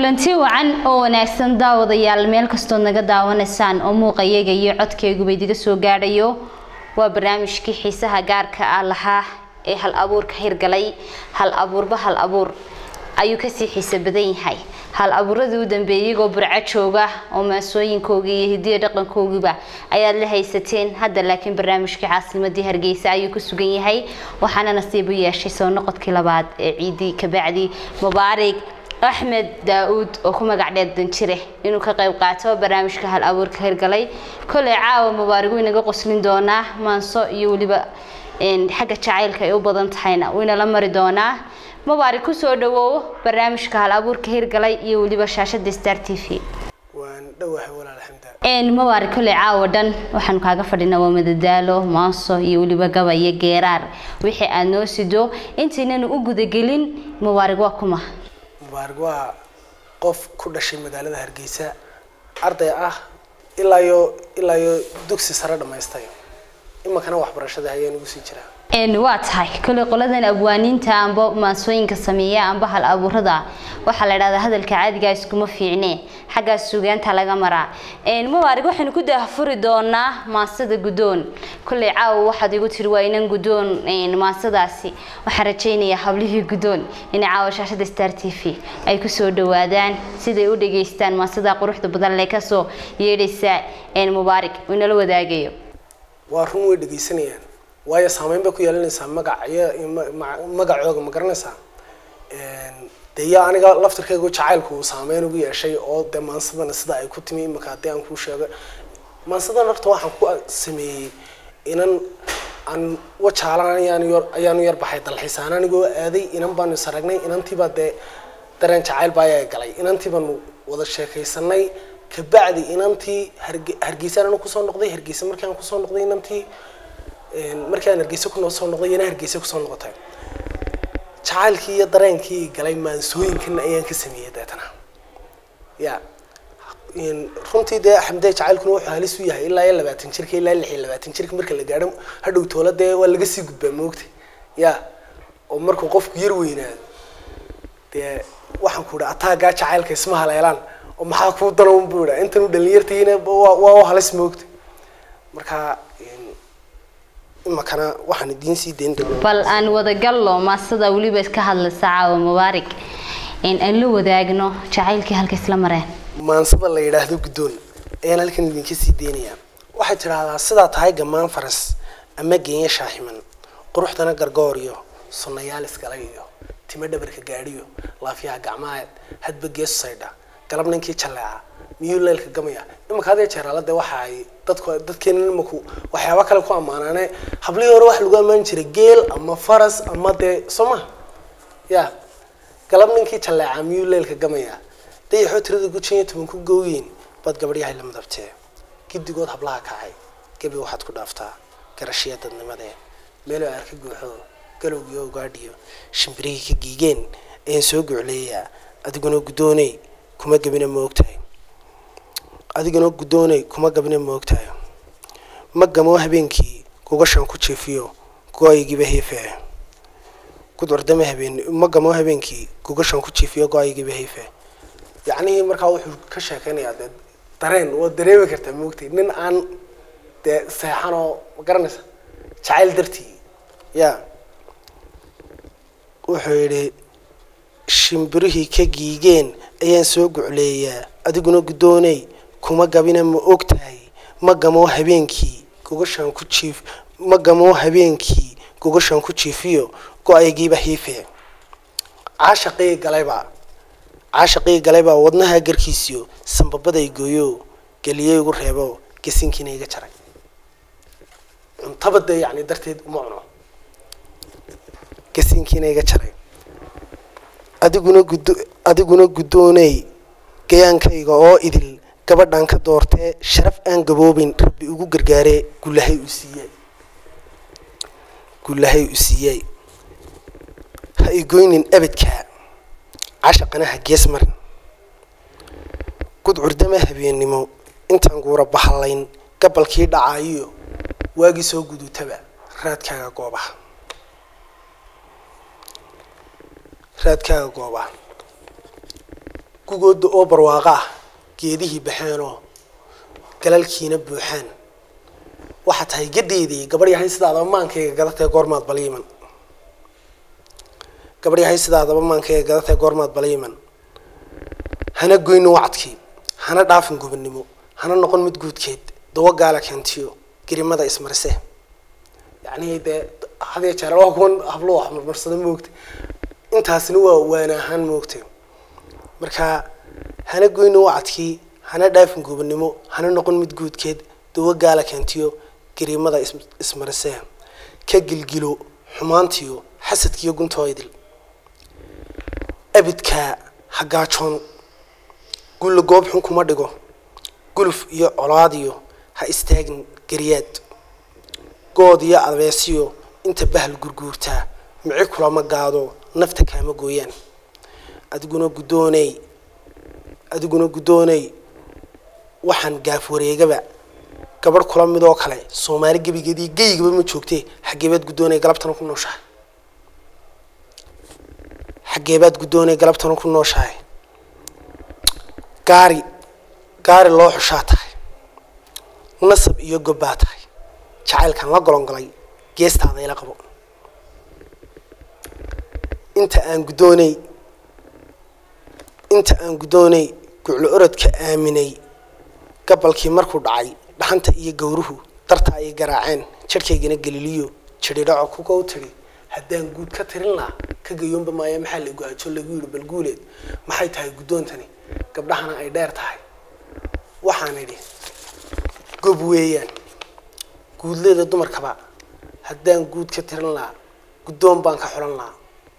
kulanti wacan oo wanaagsan daawadayaal meel kastood naga daawanaysaan oo muuqayaga iyo codkayguba idiga soo gaadhayo waa barnaamijkii xiisaha gaarka ah lahaa ee hal abuurka hirgalay hal abuurba hal abuur ayuu kasii xiise badan yahay hal abuuradii u dambeeyay iyagoo burco jooga oo maasooyinkoogii iyo hidiya dhaqankoogiiba ayaad la haysateen hadda laakiin barnaamijkii caasimadii hargeysa ayuu ku sugan yahay waxaana nasiib u yeeshay soo noqodkii labaad ee ciidii kabacdi mubaarig axmed daa-uud oo ku magac dheer danjire inuu ka qayb qaato barnaamijka hal abuurka hirgalay koley caawa mubaarig wuu inaga qoslin doonaa maanso iyo weliba xagga jacaylka ay u badan tahayna wuu inala mari doonaa mubaarig kusoo dhawoowo barnaamijka hal abuurka hirgalay iyo weliba shaashada star t v waan dhowahay walaal xamda mubaarig koley caawa dhan waxaanu kaaga fadhinaa waa madadaalo maanso iyo weliba gaba iyo geeraar wixii aad noo sido intaynanu u gudagelin mubaarig waa kuma mubaarig waa qof ku dhashay magaalada hargeysa arday ah ilaa iyo ilaa iyo dugsi sare dhamaystay iminkana waxbarashada ayaan ugu sii jiraa waa tahay kole qoladan abwaaniinta amba maansooyinka sameeya amba hal abuurada waxaa la dhahdaa hadalka caadigaa iskuma fiicne xaggaas sugaanta laga maraa mubaarig waxaynu ku daahfuri doonaa maansada guddoon kolley caawa waxaad igu tiri waa inan guddoon maansadaasi waxaan rajaynayaa hablihii guddoon inay caawa shaashada star t v ay kusoo dhawaadaan siday u dhageystaan maansada quruxda badan lee kasoo yeedhaysa mubaarig uu inala wadaagayo waa run way dhegeysanayaan waayo saameyn bay ku yeelanaysaa magaciyo magacooga ma garanaysaa dee iyo aniga laftirkaygu jacaylku uu saameyn ugu yeeshay oo dee maansadana sida ay ku timi imika haddii aan kuu sheego maansadan horta waxaan ku sameeyey inan aan wajaalan ayaan yar ayaanu yar baxay dalxiisaan anigoo aaday inan baanu is aragnay inantiibaa dee dareen jacayl baa ayaa galay inantii baanu wada sheekaysanay kabacdi inantii harge hargeysaan anu kusoo noqday hargeysa markii aan kusoo noqday inantii markii aan hargeysa ku soo noqday iyana hargeysa kusoo noqotay jacaylkii iyo dareenkii galay maansooyinkan ayaan ka sameeyey deetana ya runtii dee xamdee jacaylkuna wuxuu halis u yahay ilaa iyo labaatan jirka ilaa lix iyo labaatan jirka marka la gaadho hadhow toola dee waa laga sii gudbaa moogta ya oo markuu qofku yar weynaado dee waxaan ku idhi ataagaa jacaylka isma haleelaan oo maxaa kuu danoon buu idhaa intan u dhalinyartiina waa waa u halis moogta marka imakana waxaan idiin sii dayn doonaa bal aan wadagallo maasada weliba iska hadlaysa caawa mubaarig aan la wadaagno jacaylkii halka isla mareen maansada la yidhaahdo guddoon ayaan halkan idinka sii deynayaa waxay tidhaahdaa sidaa tahay gamaan faras ama geenya shaaximan quruxdana gargooriyo sunnayaal isgalay iyo timo dhabarka gaadhiyo laafyaha gacmaha hadba geesu saydha galab ninkii jalleeca miyuu leelka gamaya imanka hadee jeeraala dee waxa ay dadku dadkeena imanku waxyaaba kale ku ammaanaane hablihii hore waxa lagu ammaani jiray geel ama faras ama dee soo ma ya galab ninkii jalleeca miyuu leelka gamaya dayaxoo tirada gujan iyo toban ku gooyeen baad gabadhyahay la madabtee giddigood hablaha kacay gebi waxaad ku dhaaftaa garashiya dadnimadee meeloo arka guuxo galowgiyo ugaadhiyo shimbirihii ka giigeen ayaan soo gucleeyaa adiguna guddooney kuma gabina ma ogtahay adiguna guddooney kuma gabina ma ogtahay ma gamoo habeenkii gugashan ku jiifiyo go-aygiiba heefe gudcurdama habeen ma gamoo habeenkii gugashan ku jiifiyo go-aygiiba heefe yacnihii markaa wuxuu ka sheekeynayaa dee dareen waad dareemi kartaa moogtay nin aan dee seexan oo ma garanaysa jacayl dartii ya wuxuu yidhi shimbirihii ka giigeen ayaan soo gucleeyaa adiguna guddooney kuma gabina ma og tahay ma gamoo habeenkii gogashaan ku jiif ma gamoo habeenkii gogashaan ku jiifiyo go-aygiiba hiife caashaqii galaybaa caashaqii galaybaa wadnaha garkiisiyo sambabaday gooyo geliyey igu reebo gasinkiina iga jaray cuntaba dee yacni darteed uma cuno gasinkiina iga jaray adiguna guddo adiguna guddooney gayaankayga oo idil gabadhan ka doortee sharaf aan gaboobin rabbi ugu gargaaree gullahay u siiyey gullahay u siiyey ha igoynin abadkaa cashaqana ha gees marin gudcurdama habeennimo intaan guura bahallayn gabalkii dhacaayiyo waagii soo gudutaba raadkaaga goobaha raadkaaga goobaha gugooda oo barwaaqo ah geedihii baxeenoo galalkiina buuxaan waxaa tahay gadeedii gabadh yahay sidaadaba maankayga gadatee goormaad baliiman gabadh yahay sidaadaba maankayga gadatee goormaad baliiman hana goyno wacdkii hana dhaafin gobonnimo hana noqon mid guudkeed dawo gaala keentiyo gerimada ismarise yacni dee hadee jeer waa kuwan hablo wax marmarsada moogta intaasina waa waana ahaan moogta marka hana goyno wacdkii hana dhaafin gobonnimo hana noqon mid guudkeed dawo gaala keentiyo gerimada ismarise ka gilgilo xumaantiyo xasadkiiyo guntooydil abidkaa hagaajoon gulla goob xun kuma dhigo guluf iyo colaadiyo ha istaagin geriyaad good iyo abeesiyo inta bahal gurguurtaa mici kulama gaado nafta kaama gooyaan adiguna guddooney adiguna guddooney waxaan gaaf wareegaba gabadh kula midoo kale soomaali gebigeedii geygaba ma joogtee xageebaad guddoonay galabtana ku nooshahay xageebaad guddoonay galabtana ku nooshahay gaari gaari loo xushaa tahay nasab iyo gobbaa tahay jacaylkan la golongolay geestaada ila qabo inta aan guddoonay inta aan guddoonay guclo orodka aaminay gabalkii markuu dhacay dhaxanta iyo gowruhu darta ay garaaceen jadhkaygana geliliyo jidhidhaco kuka u tidhi haddaan guud ka tirin laha ka gayoonba maaya maxaa la go-aajo lagu yidhi bal guuleed maxay tahay guddoontani gabdhahana ay dheer tahay waxaan idhi gob weeyaan guudleeda dumarkaba haddaan guud ka tirin lahaa guddoon baan ka xulan lahaa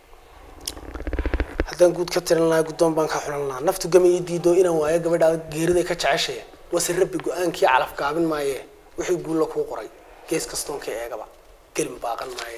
haddaan guud ka tirin lahaa guddoon baan ka xulan lahaa naftu gama ii diido inaan waayo gabadha geeriday ka jeceshaya wase rabbi go-aankii calaf gaabin maaye wixii guulla kuu qoray gees kastoonka eegaba gelin baaqan maaye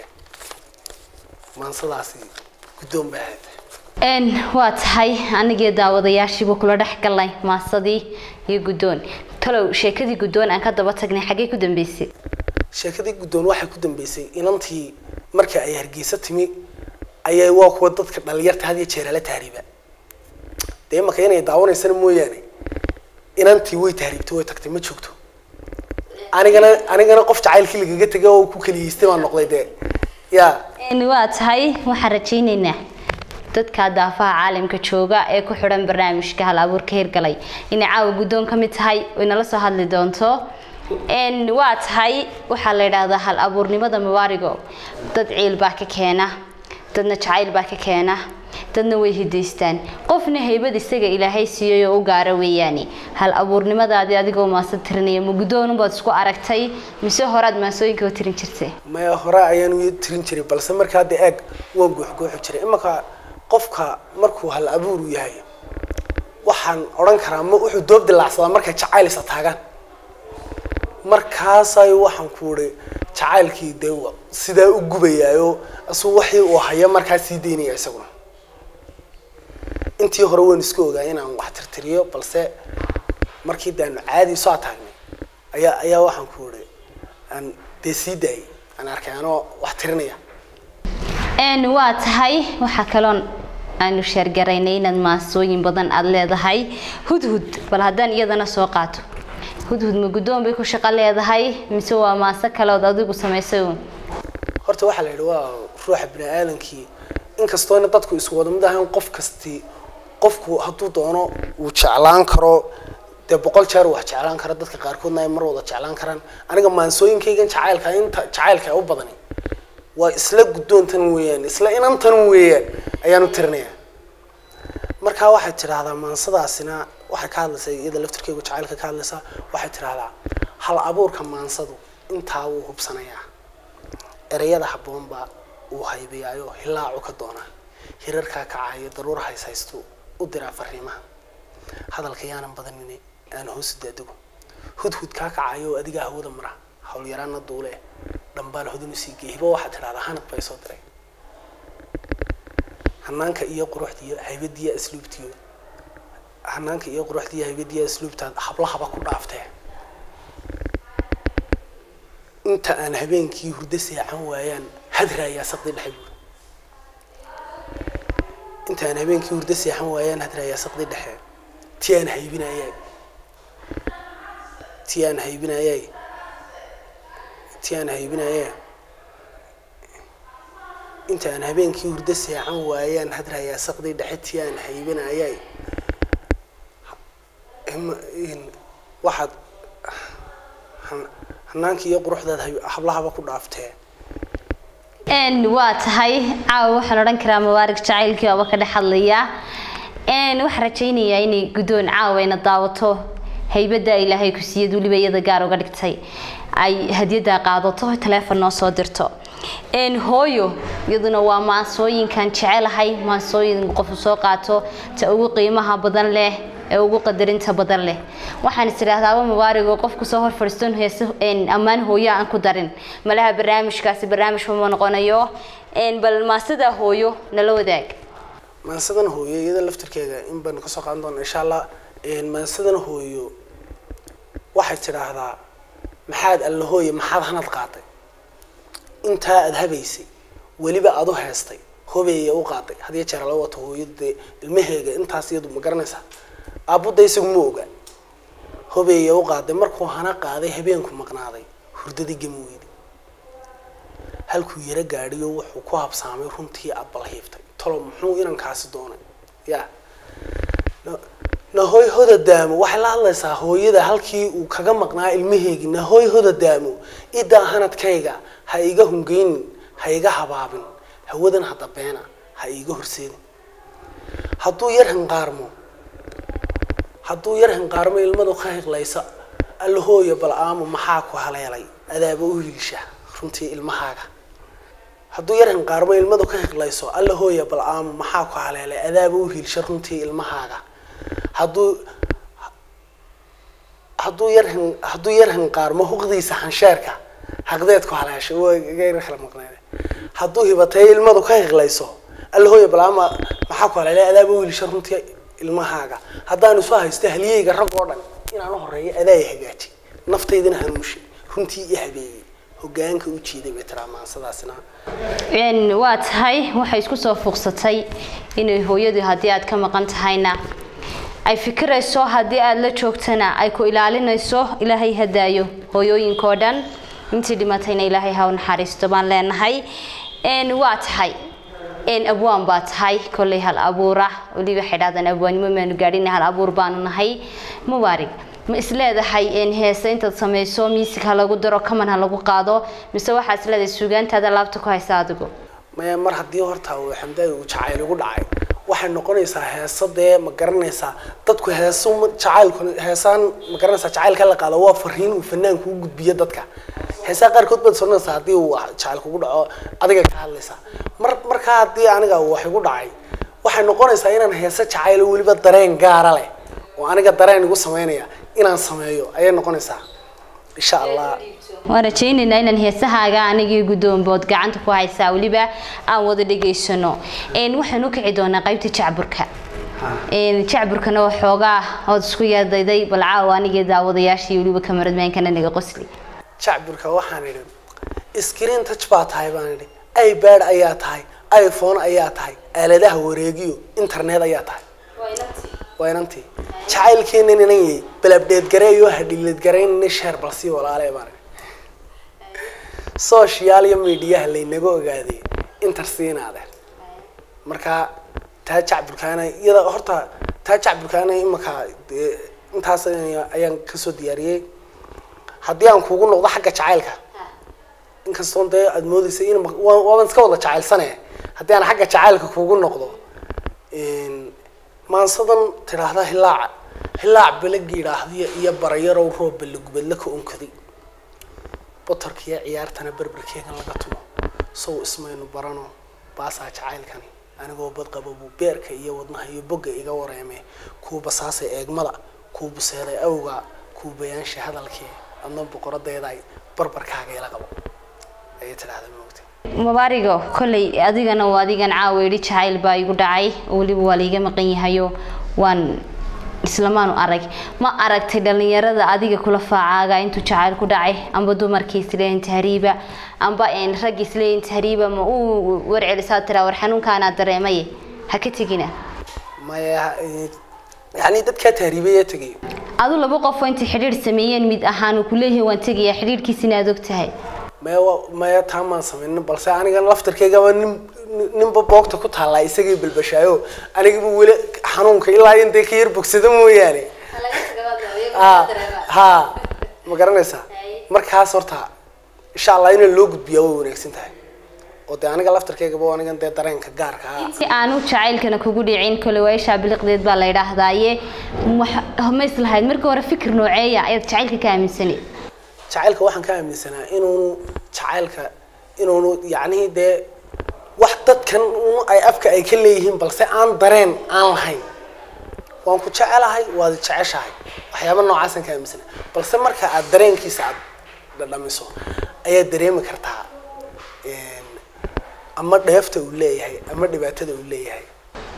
maansadaasi guddoon bay ahayd n waa tahay anigii daawadayaashiiba kula dhex galnay maasadii iyo guddoon talow sheekadii guddoon aan ka daba tagnay xaggee ku dambeysay sheekadii guddoon waxay ku dambeysay inantii marka ay hargeysa timi ayay waa kuwa dadka dhalinyarta had iyo jeer ala tahriiba dee imaka inay daawanaysana mooyaane inantii way tahriibtay way tagtay ma joogto anigana anigana qof jacaylkii lagaga tegay oo ku keliyeystay baan noqday dee ya n waa tahay waxaan rajaynaynaa dadka daafaha caalamka jooga ee ku xidhan barnaamijka hal abuurka hirgalay inay caawa guddoon ka mid tahay oy nala soo hadli doonto n waa tahay waxaa la yidhaahdaa hal abuurnimada mawaarigo dad ciil baa ka keena dadna jacayl baa ka keena dadna way hidaystaan qofna haybad isaga ilaahay siiyey oo u gaara weeyaane hal abuurnimadaadii adigoo maasa tirinaya ma guddoonunbaad isku aragtay mise horaad maasooyinka u tirin jirtay maya hore ayaan u tirin jiray balse markaa de eeg waan guuxguuxi jiray imanka qofka markuu hal abuuru yahay waxaan odhan karaa ma wuxuu doob dilaacsadaa markay jacayl isa taagaan markaasay waxaan ku ihi jacaylkii dee sidaa u gubayaayo isuu waxii uu haya markaa sii daynaya isaguna intii hore waan isku ogaa inaan wax tirtiriyo balse markii daanu caadi soo taagnay ayaa ayaa waxaan ku ihi aan dee sii daayay aan arkay anoo wax tirinaya n waa tahay waxaa kaloon aanu sheergaraynay inaad maasooyin badan aada leedahay hudhud bal haddaan iyadana soo qaato hudhud ma guddoon bay ku shaqo leedahay mise waa maaso kale ood adigu samaysay uun horta waxaa la yidhi waa ruuxa bini aadamkii inkastoona dadku isku wada mid ahayn qof kasti qofku hadduu doono uu jeclaan karo dee boqol jeer wax jeclaan karo dadka qaarkoodna ay mar wada jeclaan karaan aniga maansooyinkaygan jacaylka inta jacaylka u badani waa isla guddoontan weeyaan isla inantan weeyaan ayaan u tirinayaa markaa waxay tidhaahdaa maansadaasina waxay ka hadlaysaa iyada laftirkeygu jacaylka ka hadlaysaa waxay tidhaahdaa hal abuurka maansadu intaa wuu hubsanayaa ereyada habboonba uu haybayaayo hilaacu ka doonaa hirarkaa kacayo daruur hayshaystu u diraa fariimaha hadalka yaanan badanin aan hoosu daadego hudhud kaa kacayo oo adigaa hawada mara howlyaraana duule dhambaal hodin usii geey hibo waxaad tidhahdaa hanad bay soo diray hanaanka iyo quruxdiiyo haybadiya asluubtiyo hanaanka iyo quruxdiiyo haybadiya asluubtaad hablahaba ku dhaaftee inta aan habeenkii hurdo seexan waayaan hadraayaa saqdi dhexe buuri inta aan habeenkii hurdo seexan waayaan hadraayaa saqdi dhexe ti aan haybinayay ti aan haybinayay ti aan haybinayay inta aan habeenkii hurdo seexan waayaan hadrayaa saqdii dhexe ti aan haybinayay Hima- in- waxaad han- hanaankii iyo quruxdaad hay- hablahaba ku dhaaftee n waa tahay caawa waxaan odhan karaa mubaarig jacaylkii oba ka dhex hadlaya n waxaan rajaynayaa inay guddoon caawa ina daawato haybadda ilaahay ku siiyad weliba iyada gaar uga dhigtay ay hadiyadda qaadato taleefon noo soo dirto n hooyo iyaduna waa maansooyinkan jecelahay maansooyin qofu soo qaato ta ugu qiimaha badan leh ee ugu qadarinta badan leh waxaan is idhaahdaaba mubaarig oo qofku soo hor fadhiiston heese ammaan hooyo aan ku darin malaha barnaamijkaasi barnaamij uma noqonayo bal maasida hooyo nala wadaag maansadan hooyo iyada laftirkeeda in baynu kasoo qaadan doona insha allah maansadan hooyo waxay tidhaahdaa maxaad alla hooye maxaad hanad qaaday intaa aada habaysay weliba aada u heestay hobeeye u qaaday had iyo jeer la wato hooyo dee ilmaheega intaas iyadu ma garanaysaa aabudda isagu ma oga hobeeye u qaaday markuu hana qaaday habeenku maqnaaday hurdadii gami weyday halkuu yaro gaadhiyo wuxuu ku habsaamay runtii abbalhiiftay tolo muxuu inankaasi doonay ya Na- nahoy hoda daamo waxay la hadlaysaa hooyada halkii uu kaga maqnaa ilmaheegii nahoy hoda daamo idaa hanadkayga ha iga hungeynin ha iga habaabin hawadan hadda beena ha iiga horseedin hadduu yar hanqaarmo hadduu yar hanqaarmo ilmadu ka hiqlaysa alla hooya bal aamo maxaa ku haleelay adaaba u hiisha runtii ilmahaaga hadduu yar hanqaarmo ilmadu ka hiqlayso alla hooya bal aamo maxaa ku haleelay adaaba u hiilsha runtii ilmahaaga hadduu hadduu yar han- hadduu yar hanqaarmo huqdiisa hansheerka haqdeed ku haleeshay waa iga kala maqneede hadduu hibatay ilmadu ka hiqlayso alla hooya bal aamo maxaa ku haleelay adaaba u hiilsha runtii ilmahaaga haddaan isu haysto halyeyga rag oo dhan inaan u horeeyo adaa i hagaaji naftaydana hanuushi runtii i habeeyey hogaanka u jiiday bay tiraa maansadaasina n waa tahay waxay isku soo fuuqsatay inay hooyadu haddii aad ka maqan tahayna ay fikirayso haddii aada la joogtana ay ku ilaalinayso ilaahay hadaayo hooyooyinkoo dhan intii dhimatayna ilaahay ha u naxariisto baan leenahay n waa tahay n abwaan baa tahay kolley hal abuura weliba waxay dhahdaan abwaanimo maanu gaadhin hal abuur baanu nahay mubaarig ma isleedahay n heese intaad samayso miisig ha lagu daro kaman ha lagu qaado mise waxaa isleedahay suugaantaada laabta ku haysa adigu maya mar haddii horta uu xamdaay uu jacayl ugu dhacay waxay noqonaysaa heeso dee ma garanaysaa dadku heeso ma- jacaylku heesaan ma garanaysaa jacaylka la qaado waa fariin uu fanaanku u gudbiyo dadka heesaha qaarkood baad soconaysaa haddii uu jacayl kugu dhaco adiga ka hadlaysaa mar markaa haddii aniga uu wax igu dhacay waxay noqonaysaa inaan heeso jacayl oo weliba dareen gaara leh oo aniga dareen igu sameynaya inaan sameeyo ayay noqonaysaa insha allah waan rajaynaynaa inaan heesahaaga anigii guddoonbood gacanta ku haysaa weliba aan wada dhegaysano n waxaan u kici doonaa qaybta jacburka n jacburkana waa xoogaa ood isku yaadayday bal caawa anigii daawadayaashii weliba kamaradmaankana naga qosli jacburka waxaan idhi screen touch baa tahay baan idhi ipad ayaa tahay iphone ayaa tahay aaladaha wareegiyo internet ayaa tahay waa inantii jacaylkeena inan yahay balabdheed gareeyo hadhileed garaynana sheer balsii walaale baan idhi social iyo mediaha laynaga ogaaday intersiinaade marka taa jacburkaana iyada horta taa jacburkaana imaka dee intaas ayaan kasoo diyaariyey haddii aan kugu noqdo xagga jacaylka inkastoon dee aada moodeysa in ma- waa- waaban iska wada jacaylsane haddii aan xagga jacaylka kugu noqdo maansadan tidhaahda hilaac hilaac balagi idhaahdiyo iyo barayarow roob balagubadla ka onkaday botorkiiyo ciyaartana berberkeegan laga tumo sow ismaynu barano baasaa jacaylkani anigoo badqaba buu beerka iyo wadnaha iyo bogga iga wareeme kuu basaasay eegmada kuu buseeday awga kuu bayaansha hadalkee adna boqoradeeday barbarkaaga ila qabo ayay tidhaahda moogta mubaarigo kolley adigana waa adigan caawa idhi jacayl baa igu dhacay oo weliba waa laiga maqan yahayo waan islamaanu arag ma aragtay dhalinyarada adiga kula faacaaga intuu jacayl ku dhacay amba dumarkii isleeyin tahriiba amba een raggi isleeyin tahriiba ma uu warcelisaa tiraa war xanuunkaanaa dareemaye ha ka tegina maya eh, yacni dadkaa tahriibaya tegayo adu laba qof oo intay xidhiidh sameeyeen mid ahaan uu kuleeyahay waan tegayaa xidhiidhkiisina aad og tahay maya wa- maya taa maan samaynin balse aniga laftarkaygaba nin nin- ninba boogta ku taallaa isagay balbashaayo anigaba weli xanuunka ilaa intay ka yar bogsado mooyaane ha ha ma garanaysaa markaas horta insha allah in loo gudbiyaa way wanaagsan tahay oo dee aniga laftarkaygaba anigan dee dareenka gaarka ah si aanu jacaylkana kugu dhicin kole waayashaa biliqdeed baa la yidhaahdaaye wax- ma islahayd markii hore fikir nooceeya ayaad jacaylka ka aaminsaneed jacaylka waxaan ka aaminsanaa inuunu jacaylka inuunu yacnihii dee wax dadkan un ay afka ay ka leeyihiin balse aan dareen aan lahayn waan ku jecelahay waad jeceshahay waxyaaba noocaasaan ka aaminsanaa balse marka aad dareenkiisa aad dhadhamiso ayaad dareemi kartaa een, ama dheefta uu leeyahay ama dhibaatada uu leeyahay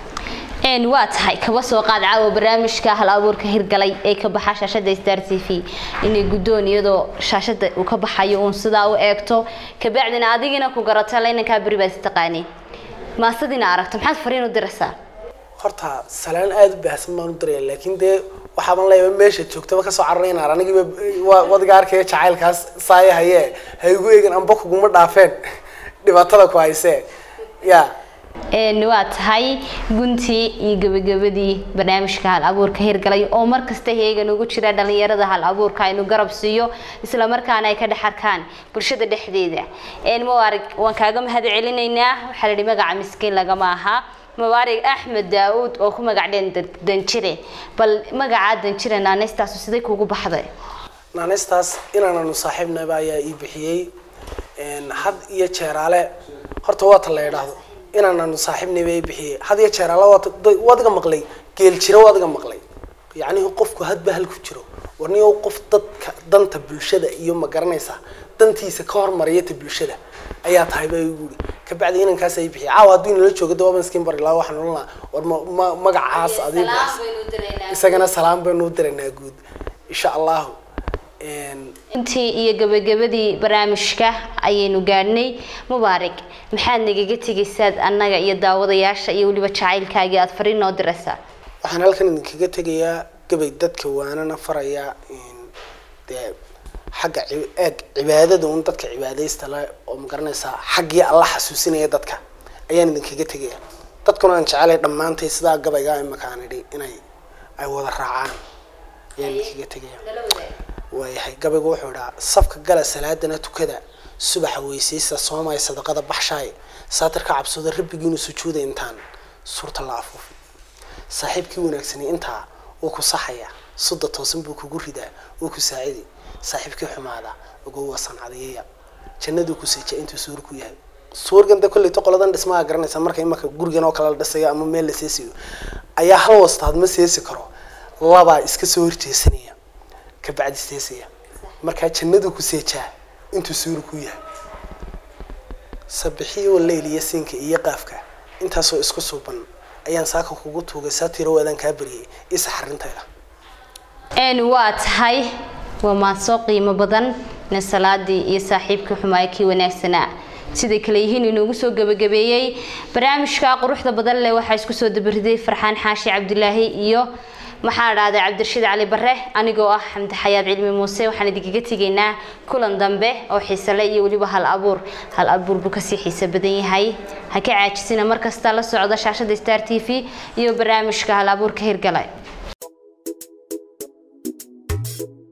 een waa tahay kaba soo qaad caawa barnaamijka hal abuurka hirgalay ee ka baxa shaashada star t v inay guddoon iyadoo shaashada uu ka baxayo uun sidaa u eegto kabacdina adigina ku garato laynankaa beri baad istaqaaniin maasadina aragto maxaad fariin u diraysaa horta salaan aada u baahsan baan u diraya laakiin dee waxaaban leeyahay meesha joogtaba kasoo cararaynaa anigiiba waa wadiga arkaya jacaylkaas saaya haye ha igu eegin amba kuguma dhaafeen dhibaatada ku haysee ya een waa tahay guntii iyo gabagabadii barnaamijka hal abuurka hirgalay oo markasta heegan ugu jira dhalinyarada hal abuurka aynu garab siiyo isla markaana ay ka dhex arkaan bulshada dhexdeeda een mubaarig waan kaaga mahad celinaynaa waxaa la yidhi magaca miskiin lagama aha mubaarig axmed daawuud oo ku magac dheen Dan- danjire bal magacaa danjire naanestaasu siday kugu baxday naanaystaas inaananu saaxiibnaba ayaa ii bixiyey een, had iyo jeeraale horta waata la yidhaahdo inaananu saaxiibnaba ii bixiyey had iyo jeeraale waata da- wadiga maqlay geel jiro wadiga maqlay yacnihi qofku hadba hal ku jiro warniyo qof dadka danta bulshada iyo ma garanaysaa dantiisa ka hormaraya ta bulshada ayaa tahay baa igu yidhi kabacdi inankaas ay bixiyey caawa hadduu inala joogo dawaba miskiin bari laa waxaan ohan lahaa war ma ma- magacaas adii bixis isagana salaam baynu u diraynaa guud insha allahu een, intii iyo gabagabadii barnaamijka ayaynu gaadhnay mubaarig maxaad nagaga tegaysaad annaga iyo daawadayaasha iyo weliba jacaylkaagii aada fariin noo diraysaa waxaan halkan idinkaga tegayaa gabay dadka waanana farayaa in dee xagga ci- eeg cibaadada un dadka cibaadaysta le oo magaranaysaa xaggii alla xasuusinaya dadka ayaan idinkaga tegaya dadkuna aan jecelay dhammaantay sidaa gabayga imakaan idhi inay ay wada raacaan ayaan idinkaga tegaya waayahay gabaygu wuxuu idhaa safka gala salaadana tukada subaxa weysaysta soomaya sadaqada baxshaay saatirka cabsooda rabbigiinu sujuuda intaan suurta la afuufi saaxiibkii wanaagsani intaa wuu ku saxaya sudda toosan buu kugu ridaa wuu ku saacidi saaxiibkii xumaada ogow waa sancadiyaya jannaduu ku seeja intuu suur ku yahay suurgan de kolleyto qoladan dhismaha garanaysa marka imaka gurigan oo kale la dhisayo ama meel la seesiyo ayaa hal wastaad ma seesi karo labaa iska soo horjeesanaya kabacdi seesaya markaa jannaduu ku seejaa intuu suuri ku yahay sabixiyo leyl iyo siinka iyo qaafka intaasoo isku suuban ayaan saaka kugu tuugay saatirow adaan kaa bariyay isa xarintayda een waa tahay waa maadsoo qiimo badan nin salaadii iyo saaxiibkii xumaaya kii wanaagsanaa siday kale yihiin inoogu soo gabagabeeyey barnaamijka quruxda badan leh waxaa isku soo dabariday farxaan xaashi cabdilaahi iyo maxaa dhahday cabdirashiid cali bare anigoo ah xamdi xayaad cilmi muuse waxaan idinkaga tegaynaa kulan dambe oo xiisale iyo weliba hal abuur hal abuur buu kasii xiiso badan yahay ha ka caajisina markasta la socda shaashada star t v iyo barnaamijka hal abuurka hirgalay